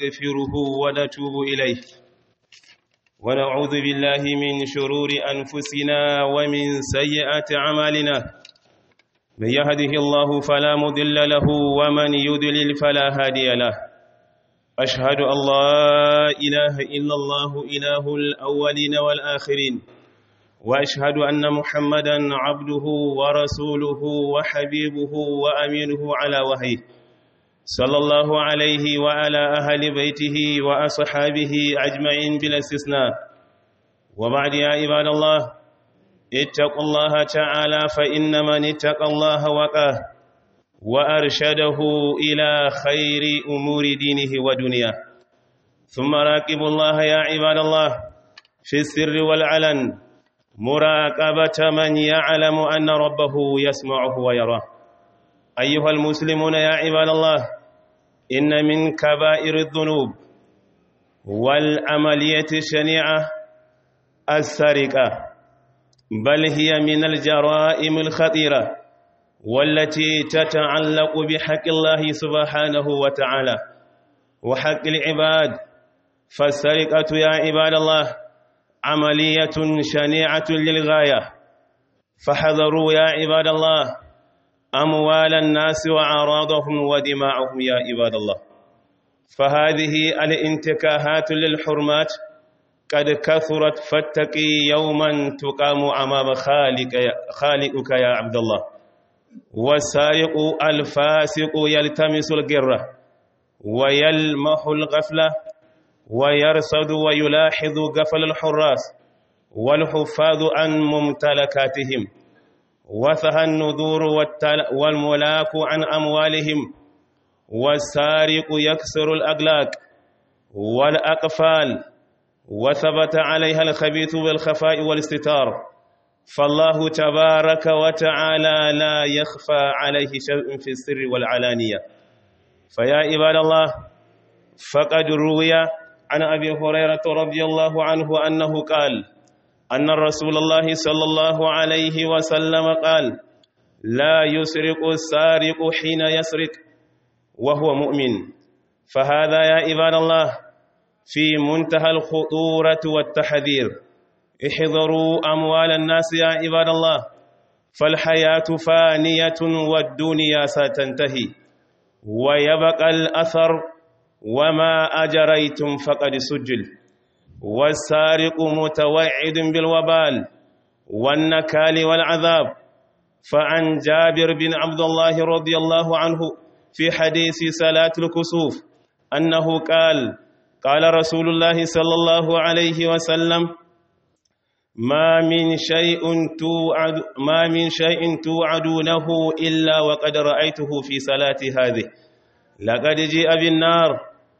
ونستغفره ونتوب إليه ونعوذ بالله من شرور أنفسنا ومن سيئات أعمالنا من يهده الله فلا مضل له ومن يضلل فلا هادي له أشهد أن لا إله إلا الله إله الأولين والآخرين وأشهد أن محمدا عبده ورسوله وحبيبه وأمينه على وحيه صلى الله عليه وعلى أهل بيته وأصحابه أجمعين بلا استثناء وبعد يا عباد الله اتقوا الله تعالى فإن من اتقى الله وقاه وأرشده إلى خير أمور دينه ودنياه ثم راقبوا الله يا عباد الله في السر والعلن مراقبة من يعلم أن ربه يسمعه ويراه أيها المسلمون يا عباد الله إن من كبائر الذنوب والعملية الشنيعة السرقة بل هي من الجرائم الخطيرة والتي تتعلق بحق الله سبحانه وتعالى وحق العباد فالسرقة يا عباد الله عملية شنيعة للغاية فحذروا يا عباد الله أموال الناس وأعراضهم ودماءهم يا عباد الله فهذه الانتكاهات للحرمات قد كثرت فاتقي يوما تقام أمام خالق خالقك يا عبد الله والسارق الفاسق يلتمس القرة ويلمح الغفلة ويرصد ويلاحظ قفل الحراس والحفاظ عن ممتلكاتهم وثها النذور والملاك عن أموالهم والسارق يكسر الأغلاق والأقفال وثبت عليها الخبيث بالخفاء والاستتار فالله تبارك وتعالى لا يخفى عليه شيء في السر والعلانية فيا عباد الله فقد روي عن أبي هريرة رضي الله عنه أنه قال أن رسول الله صلى الله عليه وسلم قال لا يسرق السارق حين يسرق وهو مؤمن فهذا يا عباد الله في منتهى الخطورة والتحذير احذروا أموال الناس يا عباد الله فالحياة فانية والدنيا ستنتهي ويبقى الأثر وما أجريتم فقد سجل والسارق متوعد بالوبال والنكال والعذاب فعن جابر بن عبد الله رضي الله عنه في حديث صلاة الكسوف أنه قال قال رسول الله صلى الله عليه وسلم ما من شيء توعد ما من شيء توعدونه إلا وقد رأيته في صلاة هذه لقد جيء بالنار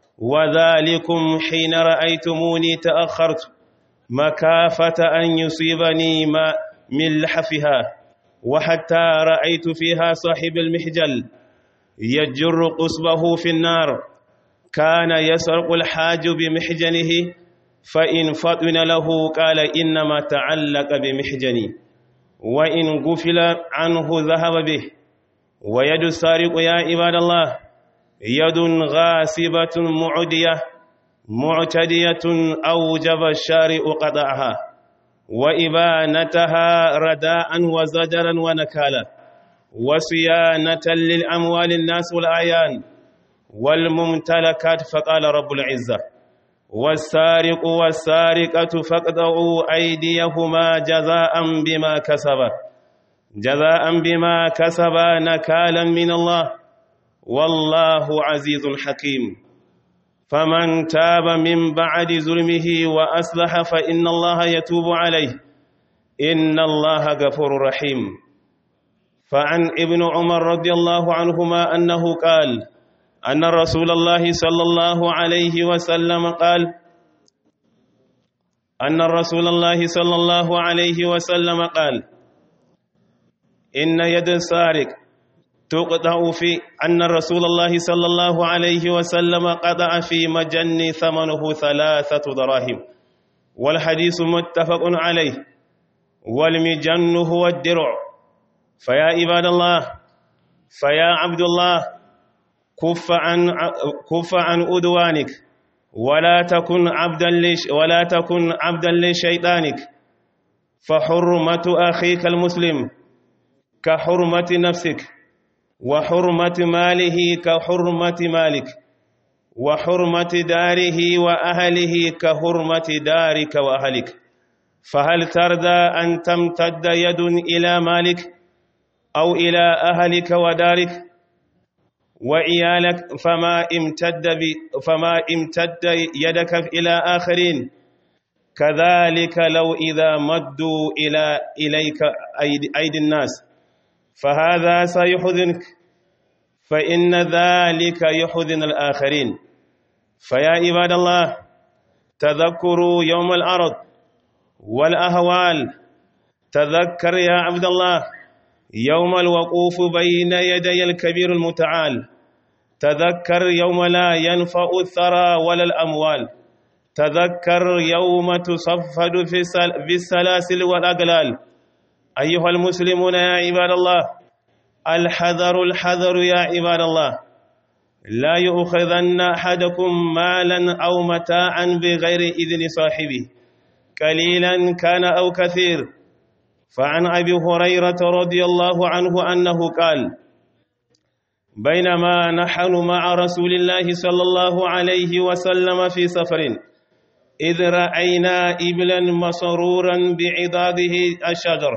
وذلكم حين رأيتموني تأخرت مكافة أن يصيبني ما من لحفها وحتى رأيت فيها صاحب المحجل يجر قصبه في النار كان يسرق الحاج بمحجنه فإن فطن له قال إنما تعلق بمحجني وإن غفل عنه ذهب به ويد السارق يا عباد الله يد غاسبة معدية معتدية أوجب الشارع قطعها وإبانتها رداء وزجرا ونكالا وصيانة للأموال الناس والأعيان والممتلكات فقال رب العزة والسارق والسارقة فاقطعوا أيديهما جزاء بما كسبا جزاء بما كسبا نكالا من الله والله عزيز حكيم فمن تاب من بعد ظلمه وأصلح فإن الله يتوب عليه إن الله غفور رحيم فعن ابن عمر رضي الله عنهما أنه قال أن رسول الله صلى الله عليه وسلم قال أن رسول الله صلى الله عليه وسلم قال إن يد السارق تقطع في أن رسول الله صلى الله عليه وسلم قطع في مجن ثمنه ثلاثة دراهم والحديث متفق عليه والمجن هو الدرع فيا عباد الله فيا عبد الله كف عن كف عن أدوانك ولا تكن عبدا لش ولا تكن عبدا لشيطانك فحرمة أخيك المسلم كحرمة نفسك وحرمة ماله كحرمة مالك وحرمة داره وأهله كحرمة دارك وأهلك فهل ترضى أن تمتد يد إلى مالك أو إلى أهلك ودارك وعيالك فما امتد فما امتد يدك إلى آخرين كذلك لو إذا مدوا إلى إليك أيدي الناس فهذا سيحزنك فإن ذلك يحزن الآخرين فيا عباد الله تذكروا يوم الأرض والأهوال تذكر يا عبد الله يوم الوقوف بين يدي الكبير المتعال تذكر يوم لا ينفع الثرى ولا الأموال تذكر يوم تصفد في السلاسل والأقلال أيها المسلمون يا عباد الله الحذر الحذر يا عباد الله لا يؤخذن أحدكم مالا أو متاعا بغير إذن صاحبه قليلا كان أو كثير فعن أبي هريرة رضي الله عنه أنه قال بينما نحن مع رسول الله صلى الله عليه وسلم في سفر إذ رأينا إبلا مسرورا بعضاده الشجر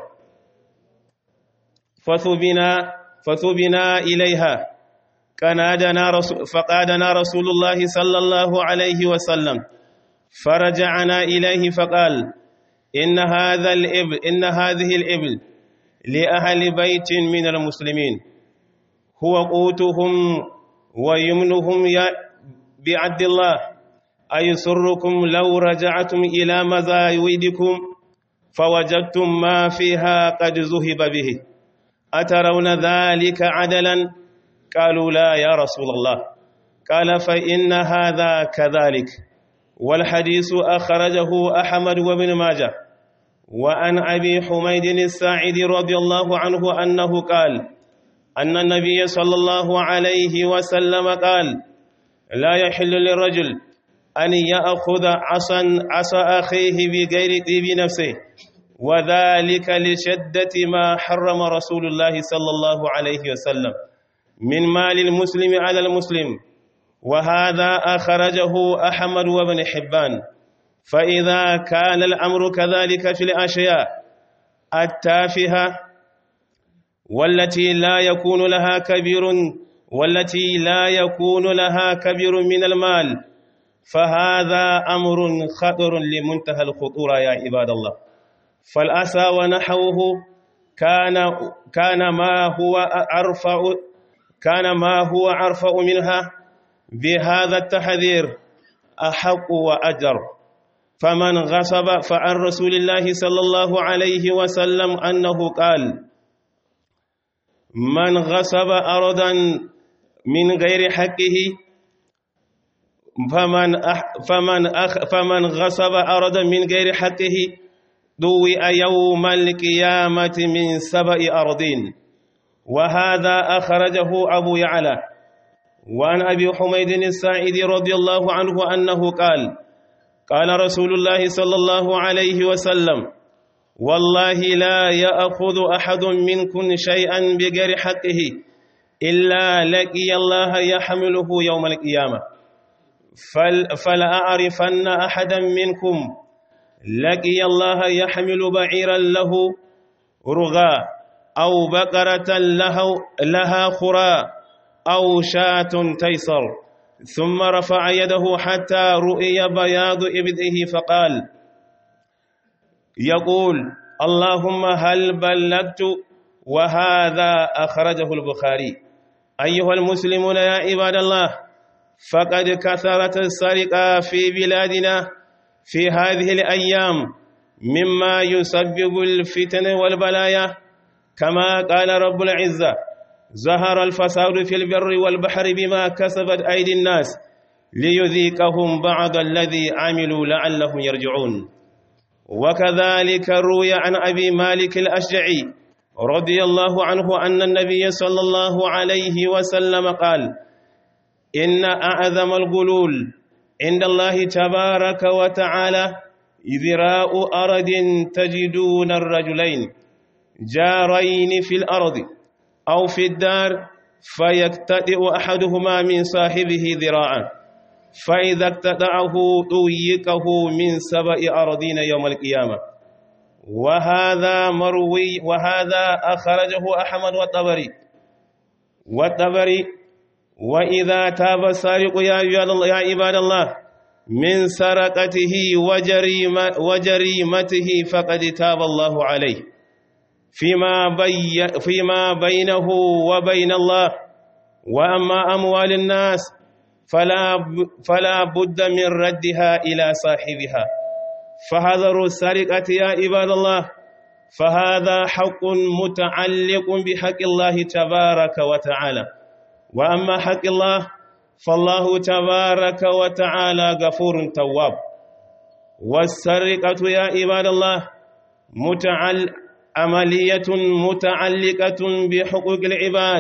فثبنا فثبنا إليها كنادنا رسول فقادنا رسول الله صلى الله عليه وسلم فرجعنا إليه فقال إن هذا الإبل إن هذه الإبل لأهل بيت من المسلمين هو قوتهم ويمنهم بعد الله أيسركم لو رجعتم إلى مزايدكم فوجدتم ما فيها قد ذهب به أترون ذلك عدلا قالوا لا يا رسول الله قال فإن هذا كذلك والحديث أخرجه أحمد وابن ماجه وعن أبي حميد الساعدي رضي الله عنه أنه قال أن النبي صلى الله عليه وسلم قال لا يحل للرجل أن يأخذ عصا عصا أخيه بغير طيب نفسه وذلك لشدة ما حرم رسول الله صلى الله عليه وسلم من مال المسلم على المسلم وهذا أخرجه أحمد وابن حبان فإذا كان الأمر كذلك في الأشياء التافهة والتي لا يكون لها كبير والتي لا يكون لها كبير من المال فهذا أمر خطر لمنتهى الخطورة يا عباد الله فالأسى ونحوه كان كان ما هو أرفع كان ما هو أرفع منها بهذا التحذير أحق وأجر فمن غصب فعن رسول الله صلى الله عليه وسلم أنه قال من غصب أرضا من غير حقه فمن أح فمن أخ فمن غصب أرضا من غير حقه ضوئ يوم القيامة من سبع أرضين وهذا أخرجه أبو يعلى وعن أبي حميد الساعدي رضي الله عنه أنه قال قال رسول الله صلى الله عليه وسلم والله لا يأخذ أحد منكم شيئا بغير حقه إلا لقي الله يحمله يوم القيامة فل فلأعرفن أحدا منكم لقي الله يحمل بعيرا له رغاء أو بقرة له لها خراء أو شاة تيسر ثم رفع يده حتى رؤي بياض إبده فقال يقول اللهم هل بلغت وهذا أخرجه البخاري أيها المسلمون يا عباد الله فقد كثرت السرقة في بلادنا في هذه الأيام مما يسبب الفتن والبلايا كما قال رب العزة ظهر الفساد في البر والبحر بما كسبت أيدي الناس ليذيقهم بعض الذي عملوا لعلهم يرجعون وكذلك روي عن أبي مالك الأشجعي رضي الله عنه أن النبي صلى الله عليه وسلم قال إن أعظم الغلول عند الله تبارك وتعالى إذراء أرض تجدون الرجلين جارين في الأرض أو في الدار فيقتدئ أحدهما من صاحبه ذراعا فإذا اقتدعه طويقه من سبع أرضين يوم القيامة وهذا مروي وهذا أخرجه أحمد والطبري والطبري وإذا تاب السارق يا يا عباد الله من سرقته وجريمة وجريمته فقد تاب الله عليه فيما بي فيما بينه وبين الله وأما أموال الناس فلا فلا بد من ردها إلى صاحبها فحذروا السرقة يا عباد الله فهذا حق متعلق بحق الله تبارك وتعالى وأما حق الله فالله تبارك وتعالى غفور تواب والسرقة يا عباد الله متعل عملية متعلقة بحقوق العباد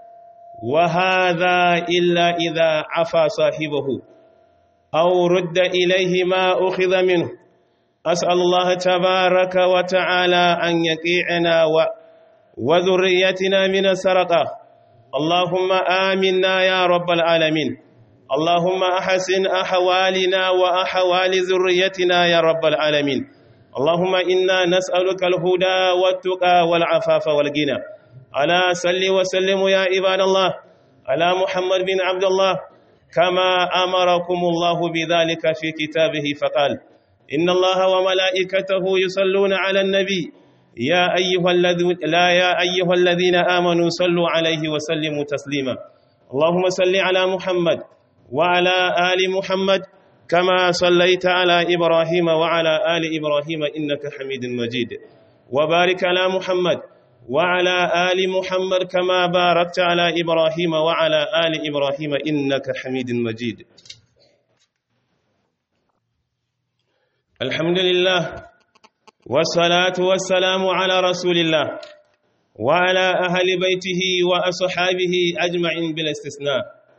وهذا إلا إذا عفى صاحبه أو رد إليه ما أخذ منه أسأل الله تبارك وتعالى أن يقيعنا و وذريتنا من السرقة اللهم آمنا يا رب العالمين اللهم أحسن أحوالنا وأحوال ذريتنا يا رب العالمين اللهم إنا نسألك الهدى والتقى والعفاف والغنى على صل وسلم يا عباد الله على محمد بن عبد الله كما أمركم الله بذلك في كتابه فقال إن الله وملائكته يصلون على النبي يا أيها الذين لا يا أيها الذين آمنوا صلوا عليه وسلموا تسليما اللهم صل على محمد وعلى آل محمد كما صليت على إبراهيم وعلى آل إبراهيم إنك حميد مجيد وبارك على محمد وعلى آل محمد كما باركت على إبراهيم وعلى آل إبراهيم إنك حميد مجيد الحمد لله والصلاة والسلام على رسول الله وعلى أهل بيته وأصحابه أجمعين بلا استثناء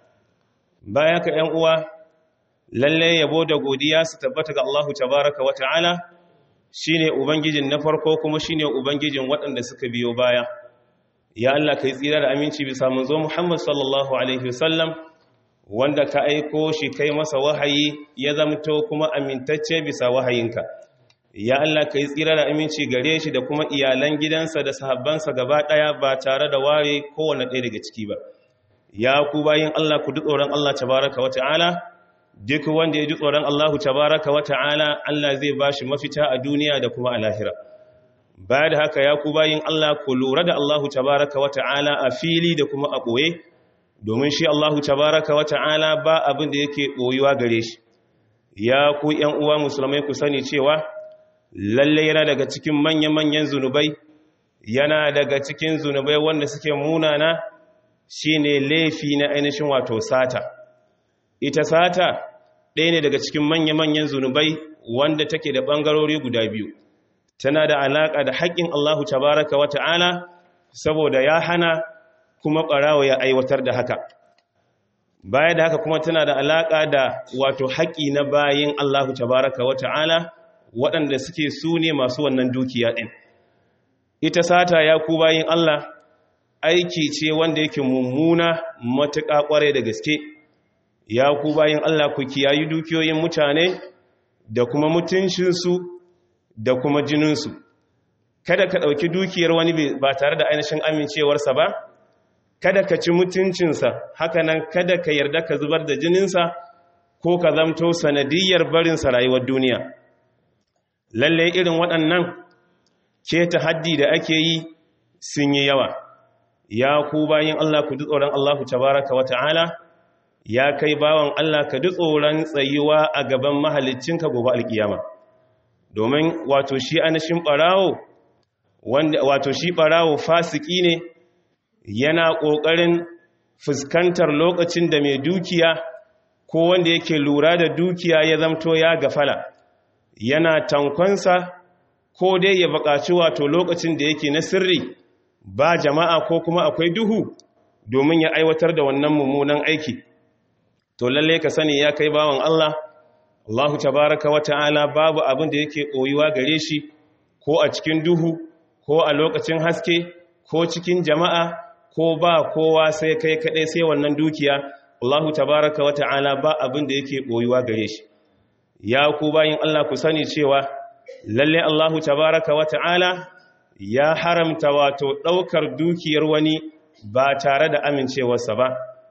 بايك أن lalle yabo da godiya su tabbata ga Allahu tabaraka wa ta'ala shine ubangijin na farko kuma shine ubangijin waɗanda suka biyo baya ya Allah kai tsira da aminci bisa manzo Muhammad sallallahu alaihi wasallam wanda ka aiko shi kai masa wahayi ya zamto kuma amintacce bisa wahayinka ya Allah kai tsira da aminci gare shi da kuma iyalan gidansa da sahabbansa gaba ɗaya ba tare da ware kowane ɗaya daga ciki ba ya ku bayin Allah ku duk tsoron Allah tabaraka wa ta'ala duk wanda ya ji tsoron Allahu tabaraka wa ta'ala Allah zai ba shi mafita a duniya da kuma a lahira baya da haka ya ku bayin Allah ku lura da Allahu tabaraka wa ta'ala a fili da kuma a ɓoye domin shi Allahu tabaraka wa ta'ala ba abin da yake ɓoyuwa gare shi ya ku ‘yan uwa musulmai ku sani cewa lalle yana daga cikin manya-manyan zunubai yana daga cikin zunubai wanda suke munana shine laifi na ainihin wato sata ita sata ɗaya ne daga cikin manya-manyan zunubai wanda take da ɓangarori guda biyu tana da alaƙa da haƙƙin Allahu tabaraka wa ta'ala saboda ya hana kuma ɓarawa ya aiwatar da haka baya da haka kuma tana da alaƙa da wato haƙƙi na bayin Allahu tabaraka wa ta'ala waɗanda suke su ne masu wannan dukiya ɗin ita sata ya ku bayin Allah aiki ce wanda yake mummuna matuƙa ƙware da gaske ya ku bayin Allah ku kiyayi dukiyoyin mutane da kuma mutuncinsu da kuma jininsu kada ka ɗauki dukiyar wani ba tare da ainihin amincewarsa ba kada ka ci mutuncinsa hakanan kada ka yarda ka zubar da jininsa ko ka zamto sanadiyar barinsa rayuwar duniya lalle irin waɗannan ce ta haddi da ake yi sun yi yawa ya ku bayin Allah ku ji tsoron Allah tabaraka wa ta'ala ya kai bawan Allah ka ji tsoron tsayuwa a gaban mahaliccinka gobe alkiyama domin wato shi anashin barawo wanda wato shi barawo fasiki ne yana ƙoƙarin fuskantar lokacin da mai dukiya ko wanda yake lura da dukiya ya zamto ya gafala yana tankonsa ko dai ya buƙaci wato lokacin da yake na sirri ba jama'a ko kuma akwai duhu domin ya aiwatar da wannan mummunan aiki to lalle ka sani ya kai bawan Allah Allahu tabaraka wa ta'ala babu abin da yake koyuwa gare shi ko a cikin duhu ko a lokacin haske ko cikin jama'a ko ba kowa sai kai kaɗai sai wannan dukiya Allahu tabaraka wa ta'ala ba abin da yake koyuwa gare shi ya ku bayin Allah ku sani cewa lalle Allahu tabaraka wa ta'ala ya haramta wato ɗaukar dukiyar wani ba tare da amincewarsa ba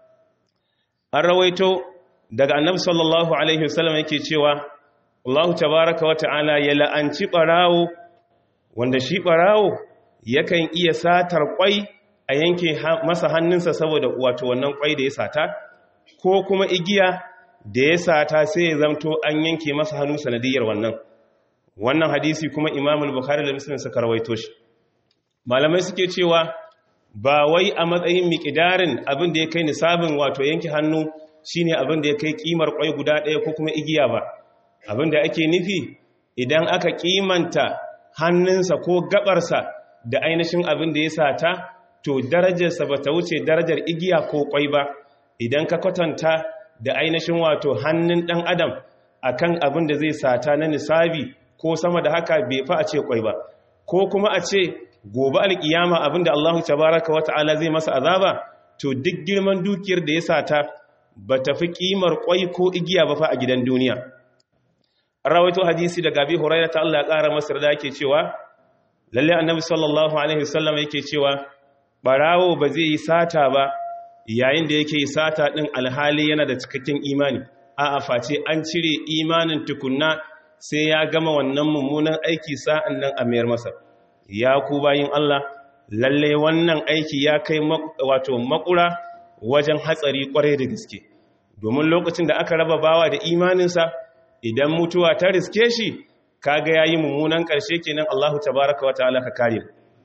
an rawaito daga annabi sallallahu alaihi wasallam yake cewa Allahu tabaraka wa ta'ala ya la'anci ɓarawo wanda shi ɓarawo yakan iya satar kwai a yanke masa hannunsa saboda wato wannan kwai da ya sata ko kuma igiya da ya sata sai ya zamto an yanke masa hannu sanadiyar wannan wannan hadisi kuma imamul bukhari da muslim suka rawaito shi malamai suke cewa ba wai a matsayin miƙidarin abin da ya kai nisabin wato yanke hannu shine abin da ya kai kimar kwai guda ɗaya ko kuma igiya ba abin da ake nufi idan aka kimanta hannunsa ko gabarsa da ainihin abin da ya sata to darajarsa ba ta wuce darajar igiya ko kwai ba idan ka kwatanta da ainihin wato hannun ɗan adam akan abin da zai sata na nisabi ko sama da haka bai fa a ce kwai ba ko kuma a ce gobe alkiyama abinda Allah tabaraka wa ta'ala zai masa azaba to duk girman dukiyar da ya sata ba ta fi kimar kwai ko igiya ba fa a gidan duniya rawaito hadisi daga Abi Hurairah ta Allah ya kara masa da yake cewa lalle annabi sallallahu alaihi wasallam yake cewa barawo ba zai yi sata ba yayin da yake yi sata din alhali yana da cikakken imani a'a face an cire imanin tukunna sai ya gama wannan mummunan aiki sa'an nan a mayar masa ya ku bayin Allah lalle wannan aiki ya kai wato makura wajen hatsari kwarai da gaske domin lokacin da aka raba bawa da imaninsa idan mutuwa ta riske shi kaga yayi mummunan karshe kenan Allahu tabaaraka wa ta'ala ka kare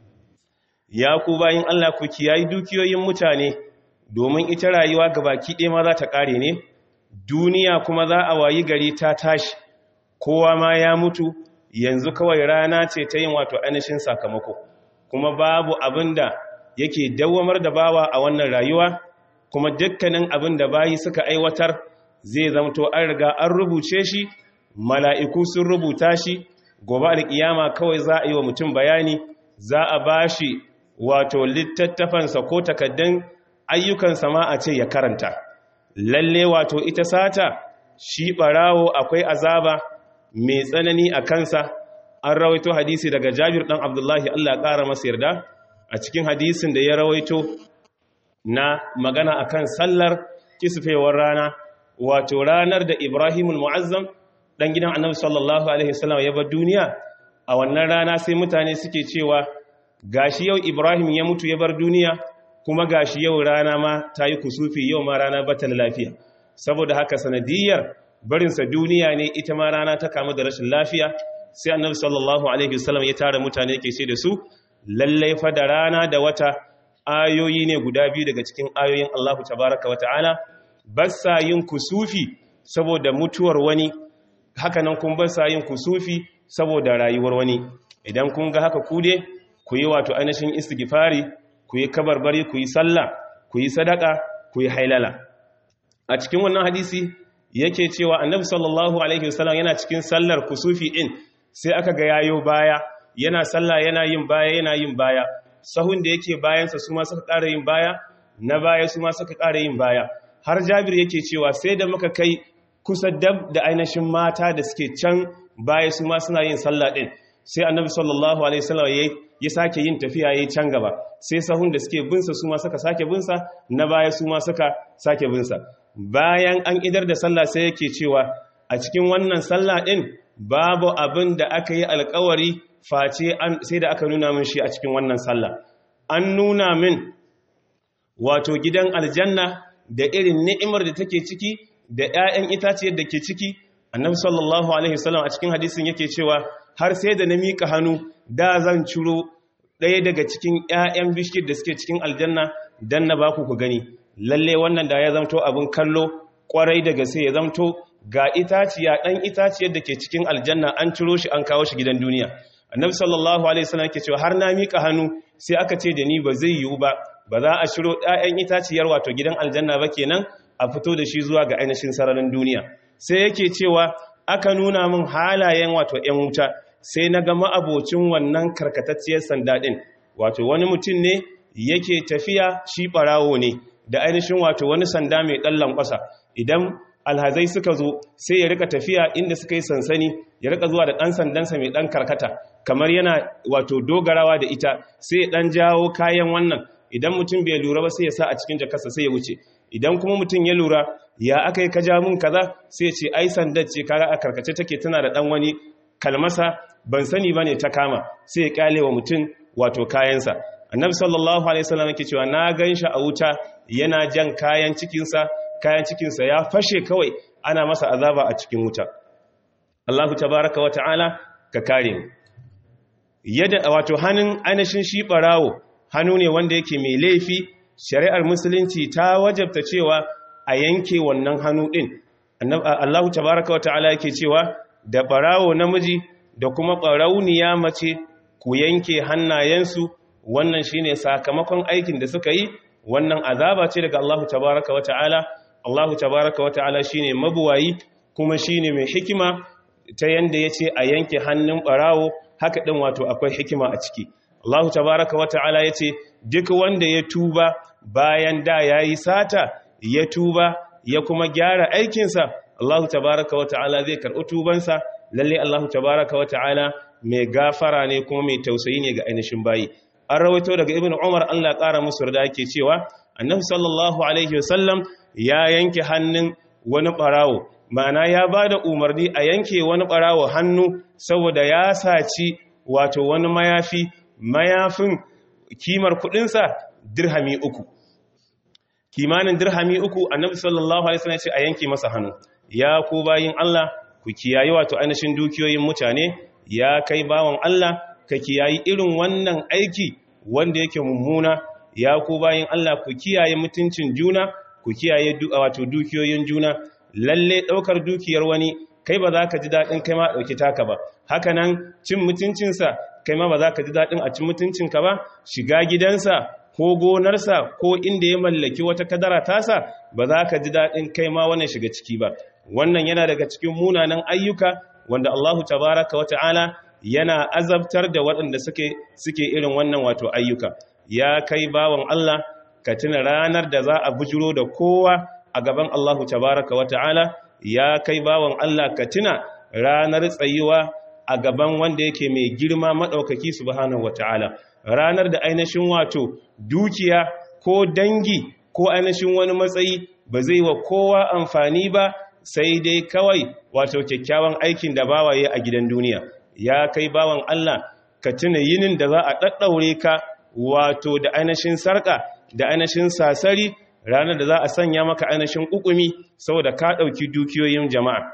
ya ku bayin Allah ku kiyayi dukiyoyin mutane domin ita rayuwa gabaki ɗaya ma za ta kare ne duniya kuma za a wayi gari ta tashi kowa ma ya mutu yanzu kawai rana ce ta yin wato ainihin sakamako kuma babu abin da yake dawamar da bawa a wannan rayuwa kuma dukkanin abin da bayi suka aiwatar zai zamto an riga an rubuce shi mala'iku sun rubuta shi gobe alƙiyama kawai za a yi wa mutum bayani za a ba shi wato littattafansa ko takaddun ayyukansa ma a ce ya karanta lalle wato ita sata shi ɓarawo akwai azaba mai tsanani a kansa an rawaito hadisi daga jabir ɗan abdullahi allah ƙara masa yarda a cikin hadisin da ya rawaito na magana akan sallar kisfewar rana wato ranar da ibrahimul mu'azzam ɗan gidan annabi sallallahu alaihi wasallam ya bar duniya a wannan rana sai mutane suke cewa gashi yau ibrahim ya mutu ya bar duniya kuma gashi yau rana ma ta yi kusufi yau ma rana bata lafiya saboda haka sanadiyar barinsa duniya ne ita ma rana ta kamu da rashin lafiya sai annabi sallallahu alaihi wasallam ya tara mutane ke ce da su lallai fa da rana da wata ayoyi ne guda biyu daga cikin ayoyin Allahu tabaraka wa ta'ala bassa yin kusufi saboda mutuwar wani haka nan kun bassa yin kusufi saboda rayuwar wani idan kun ga haka ku dai ku yi wato ainihin istighfari ku yi kabarbari ku yi sallah ku yi sadaka ku yi hailala a cikin wannan hadisi yake cewa annabi sallallahu alaihi wasallam yana cikin sallar kusufi din sai aka ga yayo baya yana sallah yana yin baya yana yin baya sahun da yake bayansa su ma suka ƙara yin baya na baya su ma suka ƙara yin baya har jabir yake cewa sai da muka kai kusa dab da ainihin mata da suke can baya su ma suna yin sallah din sai annabi sallallahu alaihi wasallam ya sake yin tafiya yayi can gaba sai sahun da suke binsa su ma suka sake binsa na baya su ma suka sake binsa bayan an idar da sallah sai yake cewa a cikin wannan sallah din babu abin da aka yi alkawari face sai da aka nuna min shi a cikin wannan sallah an nuna min wato gidan aljanna da irin ni'imar da take ciki da 'ya'yan itaciyar da ke ciki annabi sallallahu alaihi wasallam a cikin hadisin yake cewa har sai da na miƙa hannu da zan ciro ɗaya daga cikin 'ya'yan bishiyar da suke cikin aljanna dan na baku ku gani lalle wannan da ya zamto abin kallo kwarai da gaske ya zamto ga itaciya ɗan itaciyar da ke cikin aljanna an ciro shi an kawo shi gidan duniya annabi sallallahu alaihi wasallam ke cewa har na mika hannu sai aka ce da ni ba zai yiwu ba ba za a ciro ɗayan itaciyar wato gidan aljanna ba kenan a fito da shi zuwa ga ainihin sararin duniya sai yake cewa aka nuna min halayen wato ‘yan wuta sai na ga ma'abocin wannan karkatacciyar sanda ɗin wato wani mutum ne yake tafiya shi ɓarawo ne da ainihin wato wani sanda mai ɗan lankwasa idan alhazai suka zo sai ya rika tafiya inda suka yi sansani ya rika zuwa da ɗan sandansa mai ɗan karkata kamar yana wato dogarawa da ita sai ya ɗan jawo kayan wannan idan mutum bai lura ba sai ya sa a cikin jakarsa sai ya wuce idan kuma mutum ya lura ya aka yi ka ja mun kaza sai ya ce ai sandar ce kaga a karkace take tana da ɗan wani kalmasa ban sani ba ne ta kama sai ya kyale wa mutum wato kayansa annabi sallallahu alaihi wasallam yake cewa na gan shi a wuta yana jan kayan cikinsa kayan cikinsa ya fashe kawai ana masa azaba a cikin wuta Allahu tabaraka wata'ala ka kare mu yadda wato hannun anashin shi barawo hannu ne wanda yake mai laifi shari'ar musulunci ta wajabta cewa a yanke wannan hannu din Allahu tabaraka wata'ala yake cewa da barawo namiji da kuma barauniya mace ku yanke hannayensu wannan shine sakamakon aikin da suka yi wannan azaba ce daga Allahu tabaraka wa ta'ala Allahu tabaraka wa ta'ala shine mabuwayi kuma shine mai hikima ta yanda yace a yanke hannun barawo haka din wato akwai hikima a ciki Allahu tabaraka wa ta'ala yace duk wanda ya tuba bayan da yayi sata ya tuba ya kuma gyara aikinsa Allahu tabaraka wa ta'ala zai karɓi tubansa lalle Allahu tabaraka wa ta'ala mai gafara ne kuma mai tausayi ne ga ainihin bayi an rawaito daga ibn umar allah ƙara musu da ake cewa annabi sallallahu alaihi wasallam ya yanke hannun wani ɓarawo ma'ana ya ba da umarni a yanke wani ɓarawo hannu saboda ya saci wato wani mayafi mayafin kimar kuɗinsa dirhami uku kimanin dirhami uku annabi sallallahu alaihi wasallam ya ce a yanke masa hannu ya ku bayin allah ku kiyaye wato ainihin dukiyoyin mutane ya kai bawan allah ka kiyayi irin wannan aiki wanda yake mummuna ya ku bayin Allah ku kiyaye mutuncin juna ku kiyaye wato dukiyoyin juna lalle daukar dukiyar wani kai ba za ka ji dadin kai ma dauki taka ba haka nan cin mutuncinsa kai ma ba za ka ji dadin a cin mutuncinka ba shiga gidansa ko gonarsa ko inda ya mallaki wata kadara tasa ba za ka ji dadin kai ma wannan shiga ciki ba wannan yana daga cikin munanan ayyuka wanda Allahu tabaraka wa ta'ala yana azabtar da waɗanda suke suke irin wannan wato ayyuka ya kai bawan Allah ka tuna ranar da za a bujiro da kowa a gaban Allahu tabaraka wa ta'ala ya kai bawan Allah ka tuna ranar tsayuwa a gaban wanda yake mai girma maɗaukaki subhanahu wa ta'ala ranar da ainihin wato dukiya ko dangi ko ainihin wani matsayi ba zai wa kowa amfani ba sai dai kawai wato kyakkyawan aikin da bawaye a gidan duniya ya kai bawan Allah ka tuna yinin da za a ɗaɗɗaure ka wato da ainihin sarƙa da ainihin sasari ranar da za a sanya maka ainihin ƙuƙumi saboda ka ɗauki dukiyoyin jama'a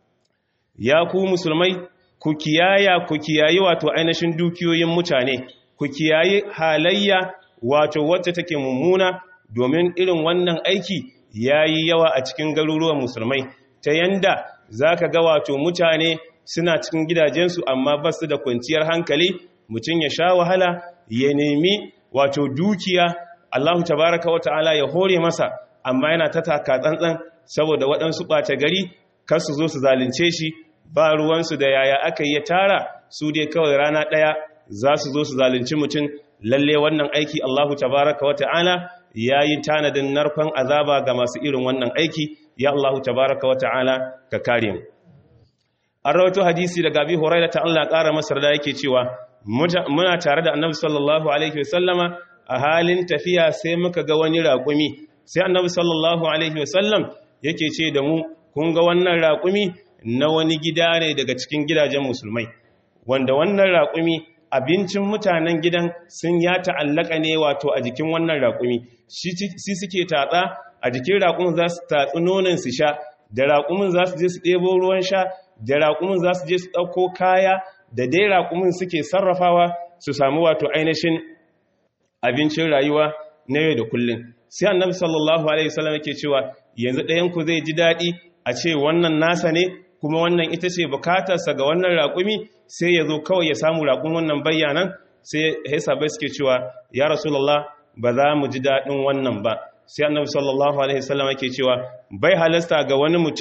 ya ku musulmai ku kiyaya ku kiyayi wato ainihin dukiyoyin mutane ku kiyayi halayya wato wacce take mummuna domin irin wannan aiki ya yi yawa a cikin garuruwan musulmai ta yanda za ka ga wato mutane suna cikin gidajensu amma ba su da kwanciyar hankali mutum ya sha wahala ya nemi wato dukiya Allahu tabaraka wa ta'ala ya hore masa amma yana ta taka tsantsan saboda waɗansu ɓata gari kar su zo su zalunce shi ba ruwansu da yaya aka yi ya tara su dai kawai rana ɗaya za su zo su zalunci mutum lalle wannan aiki Allahu tabaraka wa ta'ala ya yi tanadin narkon azaba ga masu irin wannan aiki ya Allahu tabaraka wa ta'ala ka kare mu an rawaito hadisi daga abi hurairah ta Allah ƙara masa da yake cewa muna tare da annabi sallallahu alaihi wasallama a halin tafiya sai muka ga wani raƙumi sai annabi sallallahu alaihi wasallam yake ce da mu kun ga wannan raƙumi na wani gida ne daga cikin gidajen musulmai wanda wannan raƙumi abincin mutanen gidan sun ya ta'allaka ne wato a jikin wannan raƙumi shi suke tatsa a jikin raƙumin za su tatsi nonon su sha da raƙumin za su je su ɗebo ruwan sha da raƙumin za su je su ɗauko kaya da dai raƙumin suke sarrafawa su samu wato ainihin abincin rayuwa na yau da kullum sai annabi sallallahu alaihi wasallam yake cewa yanzu ɗayan ku zai ji daɗi a ce wannan nasa ne kuma wannan ita ce bukatarsa ga wannan raƙumi sai ya zo kawai ya samu raƙun wannan bayyanan sai bai suke cewa ya rasulullah ba za mu ji daɗin wannan ba sai annabi sallallahu alaihi wasallam yake cewa bai halasta ga wani mutum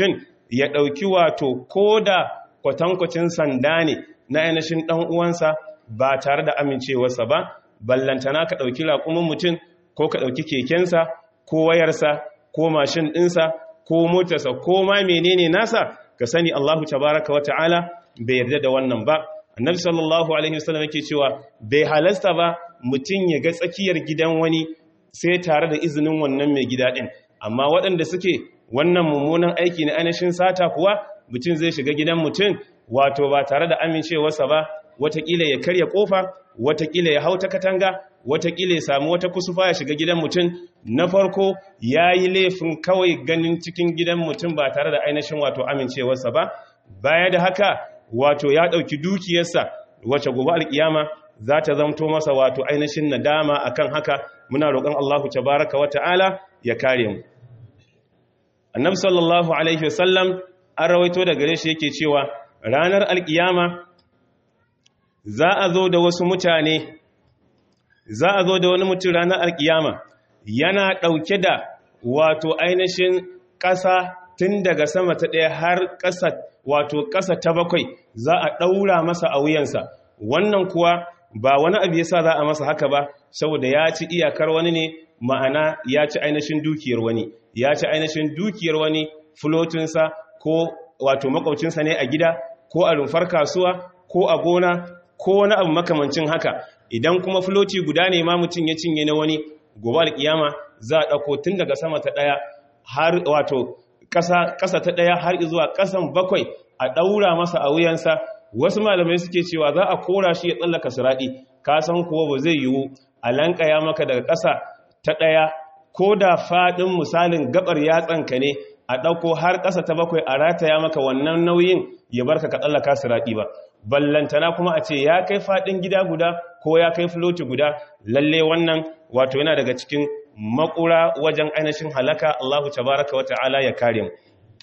ya ɗauki wato ko da kwatankwacin sanda ne na ainihin ɗan uwansa ba tare da amincewarsa ba ballantana ka ɗauki raƙumin mutum ko ka ɗauki kekensa ko wayarsa ko mashin ɗinsa ko motarsa ko ma menene nasa ka sani Allahu tabaraka wa ta'ala bai yarda da wannan ba annabi sallallahu alaihi wasallam yake cewa bai halasta ba mutum ya ga tsakiyar gidan wani sai tare da izinin wannan mai gida ɗin amma waɗanda suke wannan mummunan aiki na ainihin sata kuwa mutum zai shiga gidan mutum wato ba tare da amincewarsa ba watakila ya karya kofa watakila ya hauta katanga watakila ya samu wata kusufa ya shiga gidan mutum na farko ya yi laifin kawai ganin cikin gidan mutum ba tare da ainihin wato amincewarsa ba baya da haka wato ya ɗauki dukiyarsa wacce gobe alkiyama za ta zamto masa wato ainihin nadama akan haka muna roƙon Allahu tabaraka wa ta'ala ya kare mu annabi sallallahu alaihi wasallam an rawaito da gare shi yake cewa ranar alkiyama za a zo da wasu mutane za a zo da wani mutum ranar alkiyama yana ɗauke da wato ainihin ƙasa tun daga sama ta ɗaya har ƙasa wato ƙasa ta bakwai za a ɗaura masa a wuyansa wannan kuwa ba wani abu yasa za a masa haka ba saboda ya ci iyakar wani ne ma'ana ya ci ainihin dukiyar wani ya ci ainihin dukiyar wani fulotinsa ko wato makwabcinsa ne a gida ko a rumfar kasuwa ko a gona ko wani abu makamancin haka idan kuma filoti guda ne ma mutum ya cinye na wani gobe alkiyama za a ɗauko tun daga sama ta ɗaya har wato ƙasa ta ɗaya har zuwa ƙasan bakwai a ɗaura masa a wuyansa wasu malamai suke cewa za a kora shi ya tsallaka siraɗi ka san kuwa ba zai yiwu a lankaya maka daga ƙasa ta ɗaya ko da faɗin misalin gabar yatsanka ne a ɗauko har ƙasa ta bakwai a rataya maka wannan nauyin ya barka ka tsallaka siraɗi ba ballantana kuma a ce ya kai faɗin gida guda ko ya kai filoti guda lalle wannan wato yana daga cikin makura wajen ainihin halaka Allahu tabaraka wa ta'ala ya kare mu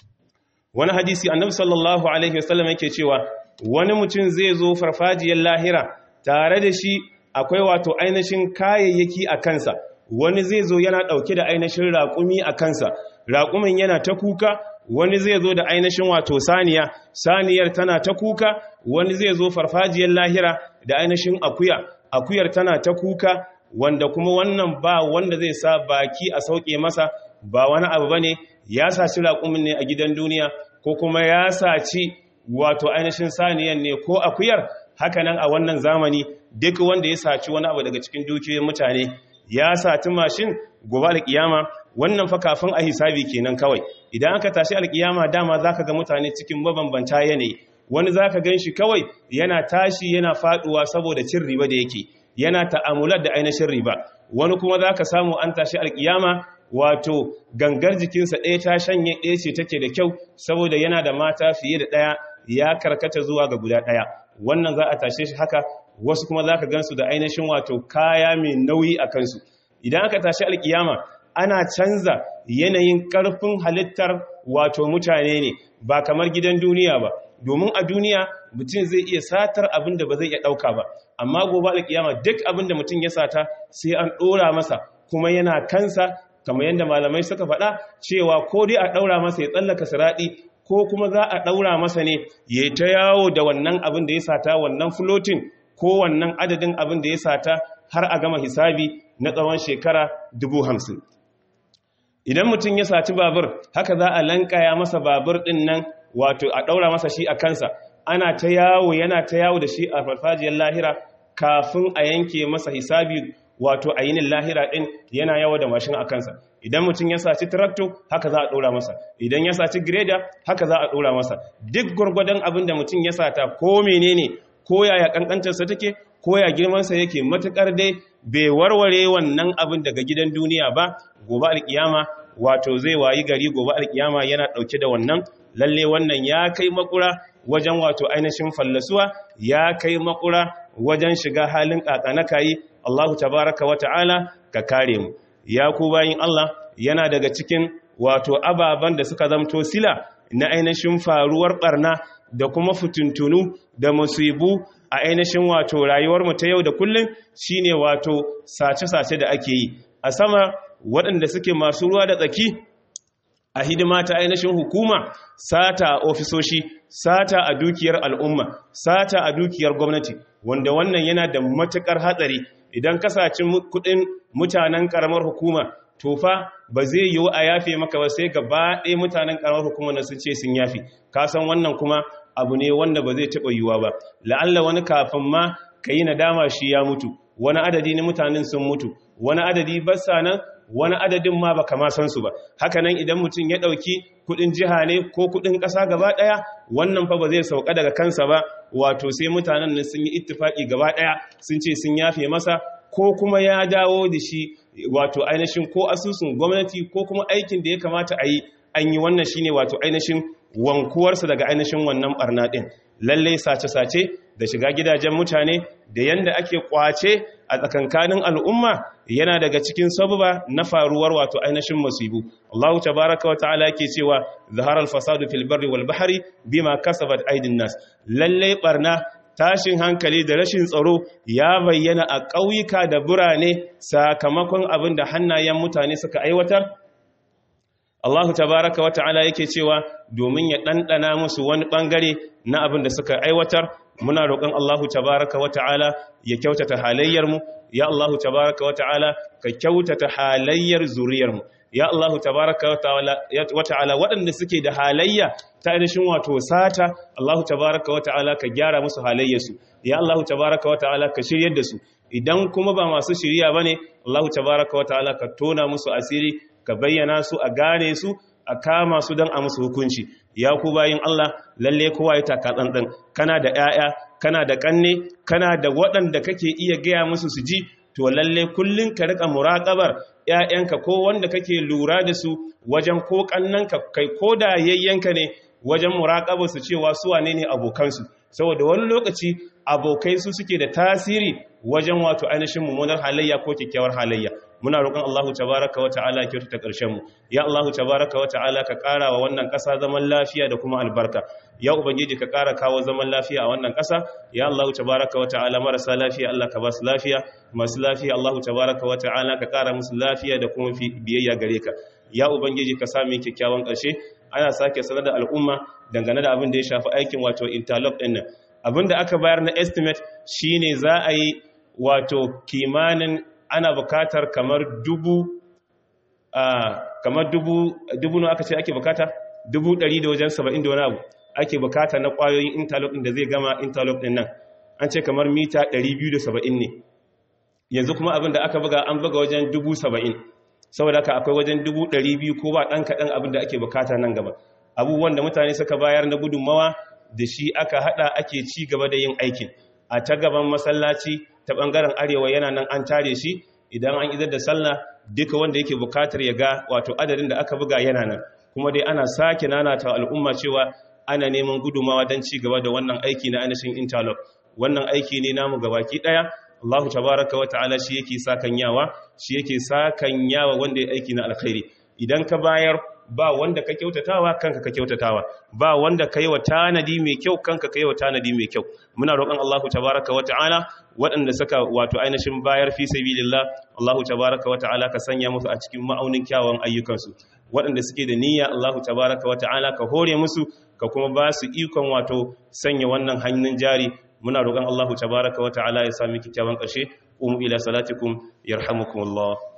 wani hadisi annabi sallallahu alaihi wasallam yake cewa wani mutum zai zo farfajiyar lahira tare da shi akwai wato ainihin kayayyaki a kansa wani zai zo yana ɗauke da ainihin raƙumi a kansa raƙumin yana ta kuka wani zai zo da ainihin wato saniya saniyar tana ta kuka wani zai zo farfajiyar lahira da ainihin akuya akuyar tana ta kuka wanda kuma wannan ba wanda zai sa baki a sauke masa ba wani abu bane ya saci raƙumin ne a gidan duniya ko kuma ya saci wato ainihin saniyan ne ko akuyar hakanan a wannan zamani duk wanda ya saci wani abu daga cikin dukiyoyin mutane ya sati mashin gobe alkiyama wannan fa kafin a hisabi kenan kawai idan aka tashi alkiyama dama zaka ga mutane cikin mabambanta yanayi wani zaka ganshi kawai yana tashi yana faduwa saboda cin riba da yake yana ta'amular da ainihin riba wani kuma zaka samu an tashi alkiyama wato gangar jikinsa ɗaya ta shanye ɗaya ce take da kyau saboda yana da mata fiye da ɗaya ya karkata zuwa ga guda ɗaya wannan za a tashe shi haka wasu kuma za ka gansu da ainihin wato kaya mai nauyi a kansu idan aka tashi alkiyama ana canza yanayin ƙarfin halittar wato mutane ne ba kamar gidan duniya ba domin a duniya mutum zai iya satar abin da ba zai iya ɗauka ba amma gobe alkiyama duk abin da mutum ya sata sai an ɗora masa kuma yana kansa kamar yadda malamai suka faɗa cewa ko dai a ɗaura masa ya tsallaka siraɗi ko kuma za a ɗaura masa ne ya ta yawo da wannan abin da ya sata wannan floating ko wannan adadin abin da ya sata har a gama hisabi na tsawon shekara dubu hamsin idan mutum ya saci babur haka za a lankaya masa babur ɗin nan wato a ɗaura masa shi a kansa ana ta yawo yana ta yawo da shi a farfajiyar lahira kafin a yanke masa hisabi wato a yinin lahira ɗin yana yawo da mashin a kansa idan mutum ya saci trakto haka za a ɗora masa idan ya saci greda haka za a ɗora masa duk gwargwadon abin da mutum ya sata ko menene ko yaya kankantarsa take ko ya girmansa yake matukar dai bai warware wannan abin daga gidan duniya ba gobe alkiyama wato zai wayi gari gobe alkiyama yana dauke da wannan lalle wannan ya kai makura wajen wato ainihin fallasuwa ya kai makura wajen shiga halin kakanakayi Allahu tabaraka wa ta'ala ka kare mu ya ku bayin Allah yana daga cikin wato ababan da suka zamto sila na ainihin faruwar barna da kuma fitintunu da musibu a ainihin wato rayuwarmu ta yau da kullum shine wato sace-sace da ake yi a sama waɗanda suke masu ruwa da tsaki a hidima ta ainihin hukuma sata a ofisoshi sata a dukiyar al'umma sata a dukiyar gwamnati wanda wannan yana da matukar hatsari idan kasacin kudin mutanen karamar hukuma tofa ba zai yiwu a yafe maka ba sai gaba ɗaya mutanen karamar hukuma na sun ce sun yafe kasan wannan kuma abu ne wanda ba zai taɓa yiwuwa ba la'alla wani kafin ma ka yi nadama shi ya mutu wani adadi na mutanen sun mutu wani adadi basa nan wani adadin ma baka ma san su ba hakanan idan mutum ya dauki kudin jiha ne ko kudin kasa gaba daya wannan fa ba zai sauka daga kansa ba wato sai mutanen nan sun yi ittifaki gaba daya sun ce sun yafe masa ko kuma ya dawo da shi wato ainihin ko asusun gwamnati ko kuma aikin da ya kamata a yi an yi wannan shine wato ainihin wankuwarsa daga ainihin wannan barna din lalle sace-sace da shiga gidajen mutane da yanda ake kwace a tsakankanin al'umma yana daga cikin sababa na faruwar wato ainihin musibu Allah tabaraka wa ta'ala yake cewa zahara al-fasadu fil barri wal bahri bima kasabat aydin nas lalle barna tashin hankali da rashin tsaro ya bayyana a ƙauyuka da birane sakamakon abin da hannayen mutane suka aiwatar Allah tabaraka wa ta'ala yake cewa domin ya ɗanɗana musu wani ɓangare na abin da suka aiwatar muna roƙon Allah tabaraka wa ta'ala ya kyautata halayyarmu ya Allah tabaraka wa ta'ala ka kyautata halayyar zuriyarmu ya Allah tabaraka wa ta'ala waɗanda suke da halayya ta ainihin wato sata Allah tabaraka wa ta'ala ka gyara musu halayyarsu ya Allah tabaraka wa ta'ala ka shiryar da su idan kuma ba masu shirya bane Allah tabaraka wa ta'ala ka tona musu asiri ka bayyana su a gane su a kama su don a musu hukunci ya ku bayin Allah lalle kowa ya taka tsantsan kana da 'ya'ya kana da kanne kana da waɗanda kake iya gaya musu su ji to lalle kullun ka rika muraqabar 'ya'yanka ko wanda kake lura da su wajen ko kannanka kai ko da yayyanka ne wajen muraqabar su cewa su wane ne abokansu saboda wani lokaci abokai su suke da tasiri wajen wato ainihin mummunar halayya ko kyakkyawar halayya muna roƙon Allahu tabaraka wa ta'ala ya kyautata ƙarshen mu ya Allahu tabaraka wa ta'ala ka ƙara wa wannan ƙasa zaman lafiya da kuma albarka ya ubangiji ka ƙara kawo zaman lafiya a wannan ƙasa ya Allahu tabaraka wa ta'ala marasa lafiya Allah ka ba su lafiya masu lafiya Allahu tabaraka wa ta'ala ka ƙara musu lafiya da kuma biyayya gare ka ya ubangiji ka sami kyakkyawan ƙarshe ana sake sanar da al'umma dangane da abin da ya shafi aikin wato interlock ɗin nan abin da aka bayar na estimate shine za a yi wato kimanin ana bukatar kamar dubu kamar dubu dubu no aka ce ake bukata dubu ɗari da wajen saba'in da wani abu ake bukata na ƙwayoyin interlock ɗin da zai gama interlock ɗin nan an ce kamar mita ɗari biyu da saba'in ne yanzu kuma abin da aka buga an buga wajen dubu saba'in saboda haka akwai wajen dubu ɗari biyu ko ba ɗan kaɗan abin da ake bukata nan gaba abubuwan da mutane suka bayar na gudunmawa da shi aka haɗa ake ci gaba da yin aikin a ta gaban masallaci ta ɓangaren arewa yana nan an tare shi idan an idar da sallah duka wanda yake bukatar ya ga wato adadin da aka buga yana nan kuma dai ana sake nanata al'umma cewa ana neman gudumawa don ci gaba da wannan aiki na ainihin interlock wannan aiki ne namu gabaki ɗaya Allahu tabaraka wa ta'ala shi yake sakanyawa shi yake sakanyawa wanda ya aiki na alkhairi idan ka bayar ba wanda ka kyautatawa kanka ka kyautatawa ba wanda ka yi wa tanadi mai kyau kanka ka yi wa tanadi mai kyau muna roƙon Allahu tabaraka wa ta'ala waɗanda suka wato ainihin bayar fi sabilillah Allahu tabaraka wa ta'ala ka sanya musu a cikin ma'aunin kyawun ayyukansu waɗanda suke da niyya Allahu tabaraka wa ta'ala ka hore musu ka kuma ba su ikon wato sanya wannan hannun jari muna roƙon Allahu tabaraka wa ta'ala ya sami kyakkyawan ƙarshe umu ila salatikum yarhamukumullah